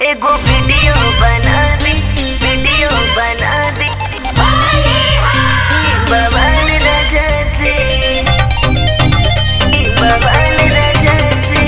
एगो वीडियो बना दी वीडियो बना दी बवाल राजा से बवाल राजा से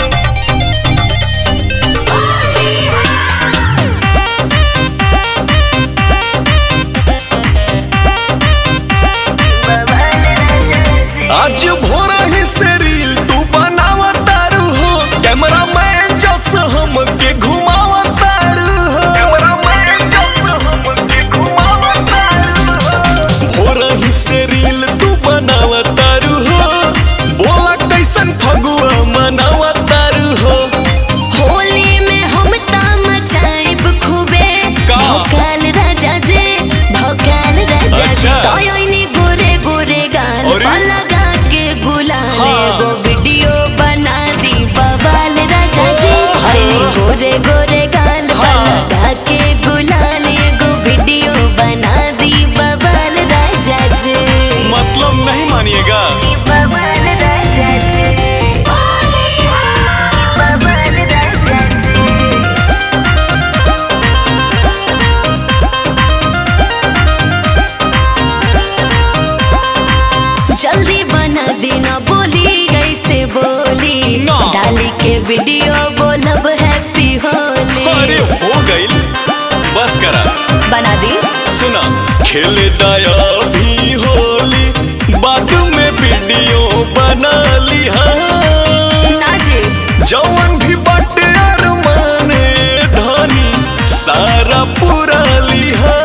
बवाल राजा से आज भोरा ही से रील तू बनावा तारू हो कैमरा मैन जस हमके घुमावा तारू हो कैमरा मैन जस हमके घुमावा तारू हो भोरा ही से रील तू बनावा तारू हो बोला कैसन फगुआ मनावा तारू हो होली में हम ता मचाइब खूबे का? भोकाल राजा जे भोकाल राजा जे अच्छा। तोयनी गोरे गोरे गाल अरे? पर लगा के गुलाल हाँ। एगो वीडियो बना दी बवाल राजा जी ओहो। हनी गोरे गोरे गाल पर हाँ। लगा के गुलाल एगो वीडियो बना दी बवाल राजा जी मतलब नहीं मानिएगा बवाल राजा से बवाल राजा से जल्दी बना देना बोली कैसे बोली ना। डाली के वीडियो बोलब हैप्पी होली अरे हो गईल बस करा बना दी सुना खेले दया भी होली बाद में वीडियो बना लिहा ना जी जवन भी बटे अरमाने धनी सारा पूरा लिहा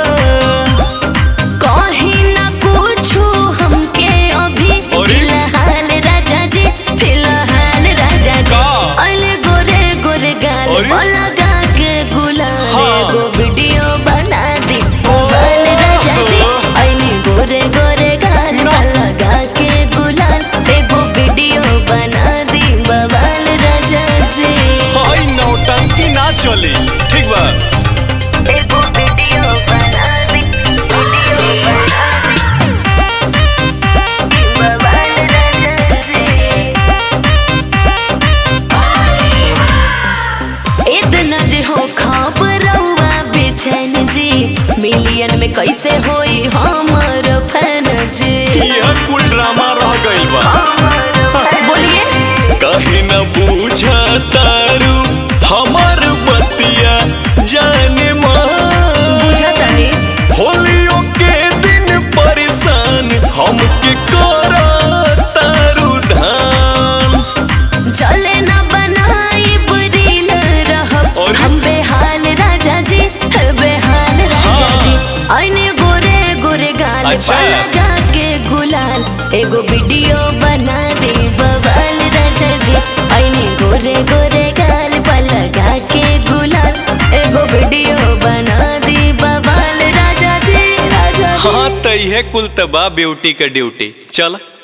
कहीं ना पूछू हमके अभी अरे? फिलहाल राजा जी फिलहाल राजा जी का? अले गोरे गोरे गाल अरे? पर लगा के गुलाल हाँ। एगो वीडियो बना दी मोबाइल राजा जी ओहो। अली गोरे गोरे गाल ना। पर लगा के गुलाल एगो वीडियो बना दी बवाल राजा जी हाय नौटंकी ना चली ठीक बा एगो वीडियो बना दी वीडियो बना दी बवाल राजा से इतना जे हो खबरवा बेचैन जी मिलियन में कैसे होई हमर फैन जी यह कुल ड्रामा रह गईल बा बोलिए कहीं न बूझा तारू हमार बतिया जाने माँ बुझा तनी होलियों के दिन परेशान हमके करा तारू धान चले न बनाई बुरील रहब अरे? हम बेहाल राजा जी हर बेहाल राजा हाँ। जी आईने गोरे गोरे गाल अच्छा। पर लगा के गुलाल एगो वीडियो बना दे बवाल राजा जी आईने गोरे गोरे गाल पर लगा के गुलाल एगो वीडियो बना दी बवाल राजा जी राजा जी हाँ तई है कुल तबा ब्यूटी का ड्यूटी चल